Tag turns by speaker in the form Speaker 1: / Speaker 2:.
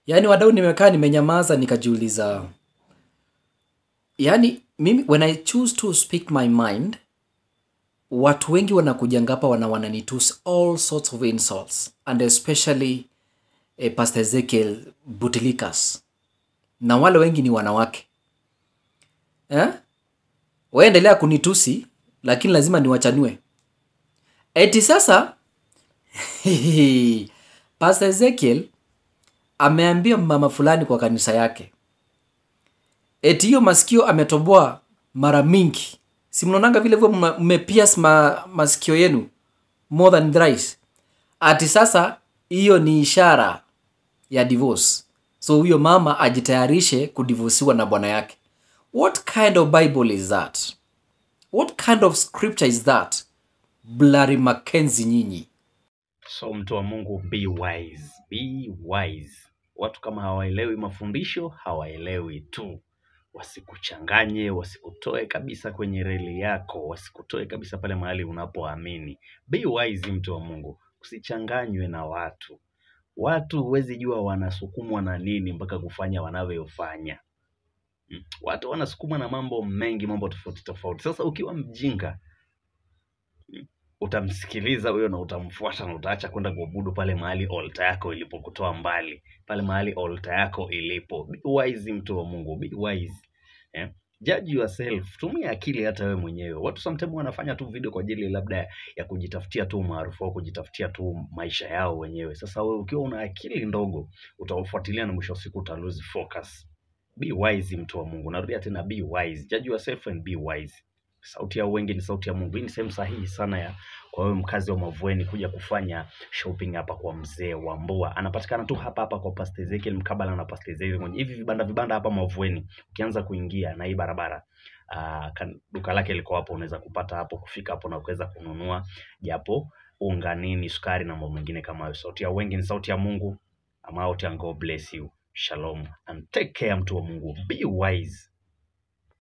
Speaker 1: yaani wadau nimekaa nimenyamaza nikajiuliza yaani mimi when i choose to speak my mind watu wengi wanakujanga hapa wana wananitus all sorts of insults and especially eh, pastor ezekiel butilikas na wale wengi ni wanawake eh? waendelea kunitusi lakini lazima niwachanue eti sasa pastor ezekiel ameambia mama fulani kwa kanisa yake eti hiyo masikio ametoboa mara mingi si mnaonanga vile vile mma- mmepias ma, masikio yenu more than thrice ati sasa hiyo ni ishara ya divorce so huyo mama ajitayarishe kudivosiwa na bwana yake what kind of bible is that what kind of scripture is that blary mackenzie nyinyi
Speaker 2: So mtu wa Mungu, be wise, be wise. Watu kama hawaelewi mafundisho hawaelewi tu, wasikuchanganye, wasikutoe kabisa kwenye reli yako, wasikutoe kabisa pale mahali unapoamini. Be wise, mtu wa Mungu, usichanganywe na watu. Watu huwezi jua wanasukumwa na nini mpaka kufanya wanavyofanya. Mm. Watu wanasukumwa na mambo mengi, mambo tofauti tofauti. Sasa ukiwa mjinga utamsikiliza huyo na utamfuata na utaacha kwenda kuabudu pale mahali altar yako ilipokutoa mbali, pale mahali altar yako ilipo. Be wise, mtu wa Mungu, be wise eh? Judge yourself, tumia akili hata wewe mwenyewe. Watu sometimes wanafanya tu video kwa ajili labda ya kujitafutia tu maarufu au kujitafutia tu maisha yao wenyewe. Sasa wewe ukiwa una akili ndogo, utawafuatilia na mwisho wa siku uta lose focus. Be wise, mtu wa Mungu. Narudia tena, be wise. Judge yourself and be wise. Sauti ya wengi ni sauti ya Mungu. Hii ni sehemu sahihi sana ya kwa wewe mkazi wa Mavueni kuja kufanya shopping hapa kwa mzee wa Mbua. Anapatikana tu hapa hapa kwa Pastor Ezekiel mkabala na Pastor Ezekiel kwenye hivi vibanda vibanda hapa Mavueni. Ukianza kuingia na hii barabara uh, kan, duka lake liko hapo, unaweza kupata hapo, kufika hapo na kuweza kununua japo unga, nini, sukari na mambo mengine kama hayo. Sauti ya wengi ni sauti ya Mungu. I'm out and God bless you. Shalom and take care, mtu wa Mungu. Be wise.